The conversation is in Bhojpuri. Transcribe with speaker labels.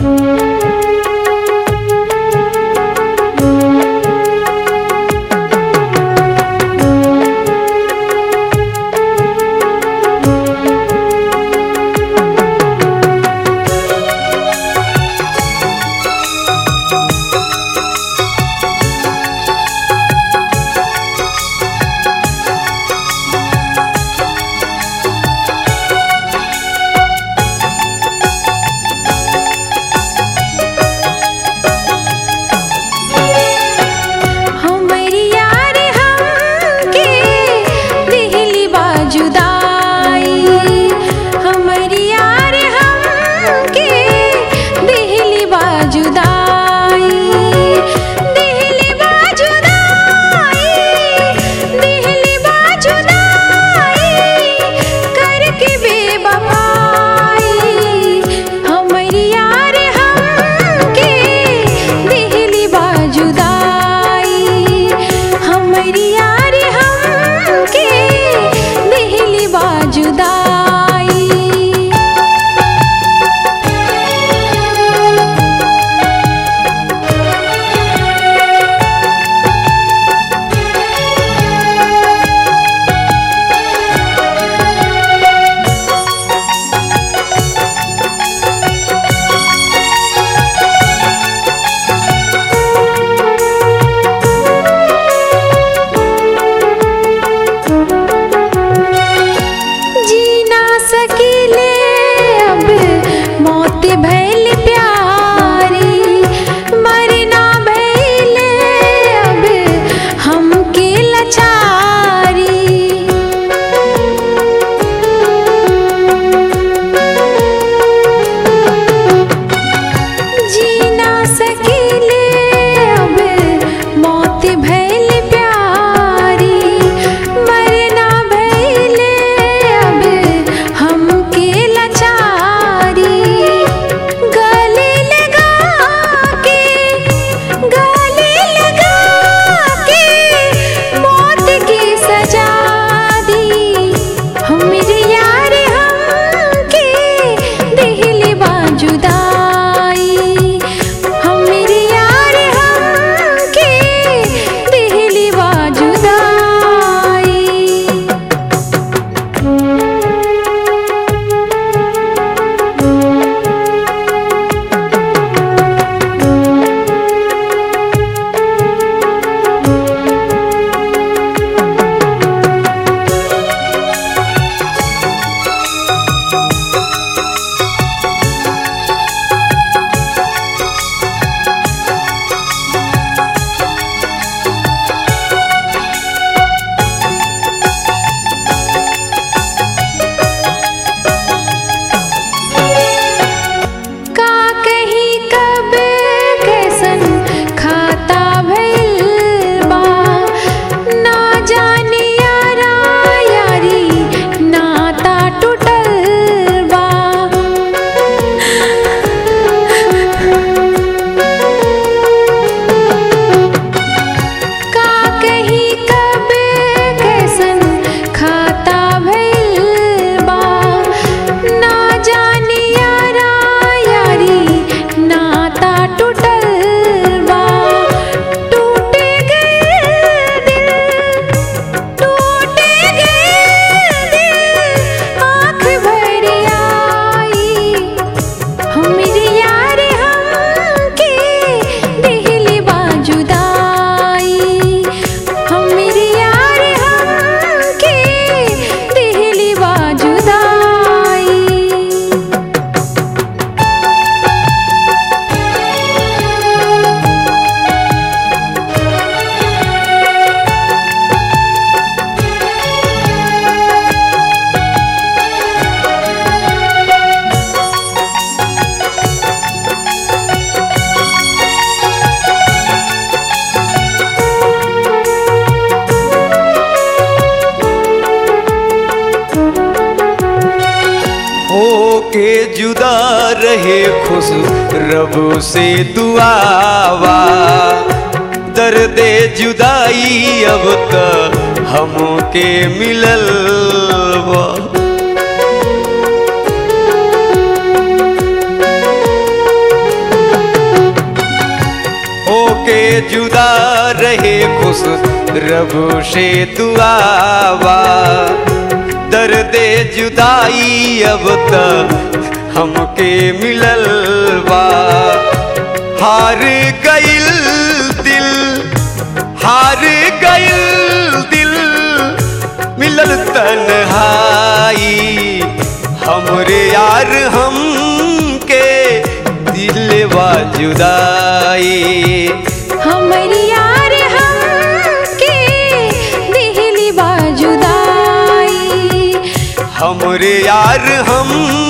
Speaker 1: हमरी यार हमके दिहली बाजुदाई हमरी यार हमके दिहली बाजुदाई दिहली बाजुदाई दिहली बाजुदाई करके बेवफाई हमरी यार हमके दिहली बाजुदाई हमरी यार हमके दिहली बाजुदाई जी ना सकीले अब मौत भैल प्यारी मरना भैले अब हमके लचारी जी ना सकीले अब मौत भैल प्यारी मरना भैले अब हमके लचारी गले लगा के गले लगा के मौत की सजा दी हमरे यार हमके दिहली बाजुदाई हमरे यार हमके दिहली बाजुदाई का कहीं कब कैसन खाता भइल बा ना जाने यारा यारी नाता टूटल बा का कहीं कब कैसन खाता भइल बा ना जाने यारा यारी नाता टूटल बा टूट गए दिल टूट गए दिल आँख भर आई हमरे यार हमके दिहली बाजुदाई हमरे यार हमके दिहली बाजुदाई
Speaker 2: होके जुदा रहे खुश रब से दुआवा दर्द जुदाई अब त हमके मिलल बा जुदा रहे खुश रब से दुआवा दर्द जुदाई अब तक हमके मिलल बा हार गइल दिल हार गइल दिल मिलल तन्हाई हमरे यार हमके दिलवा जुदाई
Speaker 1: हमरी यार हमके दिहली बाजुदाई
Speaker 2: हमरे यार हम